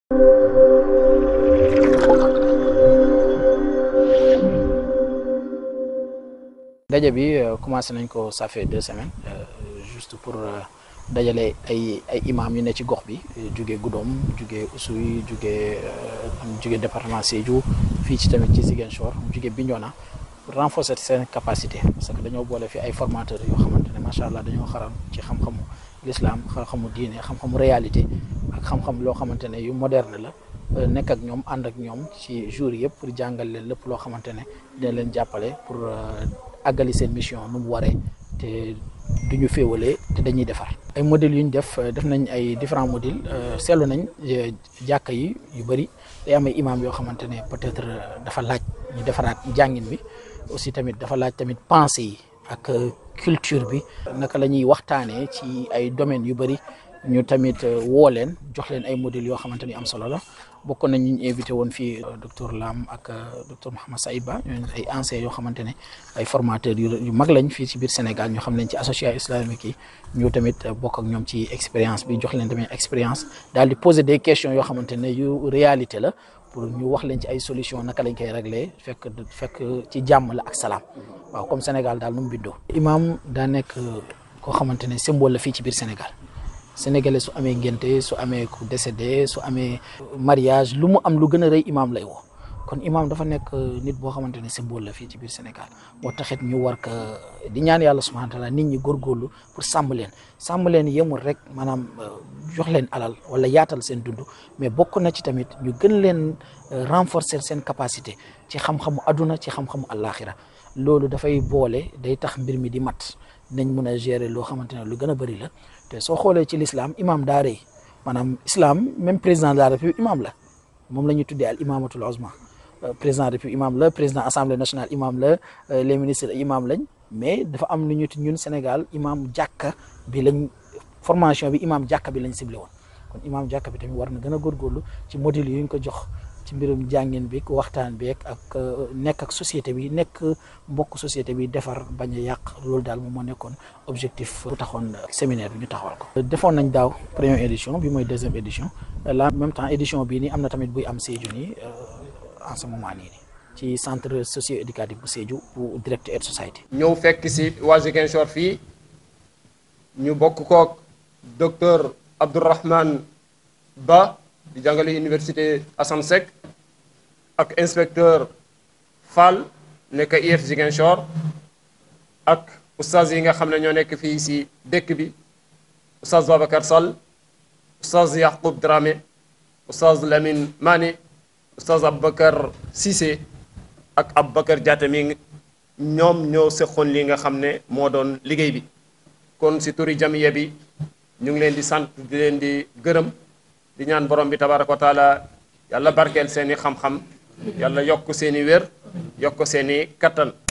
daje bi commencé nañ ko ça fait deux semaines juste pour dajale ay ay imam yu ne ci gox bi jugee Goudomp jugee Oussouye jugee jugee département Sédhiou fii ci tamit ci Ziguinchor jugee Bignona pour renforcer seen capacité parce que dañoo boole fi ay formateurs yoo xamante ne macha allah dañoo xaram ci xam-xamu l'islam xam-xamu diine xam-xamu réalité ak xam-xam loo xamante ne yu moderne la nekk ak ñoom ànd ak ñoom ci jour yëpp pour jàngal leen lépp loo xamante ne dina leen jàppale pour àggali seen mission nu mu waree te du ñu féewalee te dañuy defar. ay modèles yu ñu def def nañ ay différents modèles seetlu nañ jàkka yi yu bëri day am ay imam yoo xamante ne peut-être dafa laaj ñu defaraat jàngin bi aussi tamit dafa laaj tamit pensée yi ak culture bi. naka la ñuy waxtaanee ci ay domaines yu bëri ñu tamit woo leen jox leen ay modèles yoo xamante ni am solo la. bokk nañ ñu invité woon fii docteur Lam ak docteur Mouhamed Saïd Ba ñooñu ay anciens yoo xamante ne ay formateurs yu mag lañ fii ci biir Sénégal ñu xam leen ci association islamique yi ñu tamit bokk ak ñoom ci expérience bi jox leen tamit expérience daal di poser des questions yoo xamante ne yu réalité la pour ñu wax leen ci ay solutions naka lañ koy régler fekk fekk ci jàmm la ak salaam waaw comme Sénégal daal nu mu bindoo. imam daa nekk koo xamante ne symbole la fii ci biir Sénégal. sénégalais su amee ngénte su amee ku décédé su amee mariage lu mu am lu gën a rëy imam lay woo kon imam dafa nekk nit boo xamante ne symbole la fii ci biir Sénégal moo taxit ñu war ko di ñaan yàlla subhanahu wa taala nit ñi góorgóorlu pour sàmm leen sàmm leen yemul rek maanaam jox leen alal wala yaatal seen dund mais bokk na ci tamit ñu gën leen renforcer seen capacité ci xam-xamu aduna ci xam-xamu àllaaxira loolu dafay boole day tax mbir mi di mat nañ mun a gérer loo xamante ne lu gën a bëri la te soo xoolee ci l'islam imam daa rëy maanaam islam même président de la république imam la moom la ñuy tuddee al imamatul uzma président de la république imam la président assemblée nationale imam la les ministres imam lañ mais dafa am lu ñu ñun Sénégal imam jàkka bi lañ formation bi imam jàkka bi lañ ciblé woon kon imam jàkka bi tamit war na gën a góorgóorlu ci modèle yu ñu ko jox ci mbirum jàngin bi waxtaan bi ak nekk ak société bi nekk mbokk société bi defar bañ a yàq loolu daal moom moo nekkoon objectif bu taxoon séminaire bi ñu taxawal ko. defoon nañ daaw première édition bi mooy deuxième édition la même temps édition bii nii am na tamit buy am Sédhiou nii en ce moment nii nii ci centre socio éducatif bu Sédhiou bu Direct Aid Society. ñëw fekk si waa Ziguinchor fii ñu bokk kook docteur Abdourahmane Ba di jàngale université Assane Seck ak inspecteur Fall nekk IF Ziguinchor ak oustaz yi nga xam ne ñoo nekk fii si dëkk bi oustaz Babacar Sall oustaz Yacoub Dramé oustaz Lamine Mané oustaz Aboubacar Cissé ak Aboubacar Diatta mi ñoom ñoo seqoon li nga xam ne moo doon liggéey bi kon si turi jamiya bi ñu ngi leen di sant di leen di gërëm di ñaan borom bi tabaraka wa taala yàlla barkeel seeni xam-xam yàlla yokk seeni wér yokk seeni kattan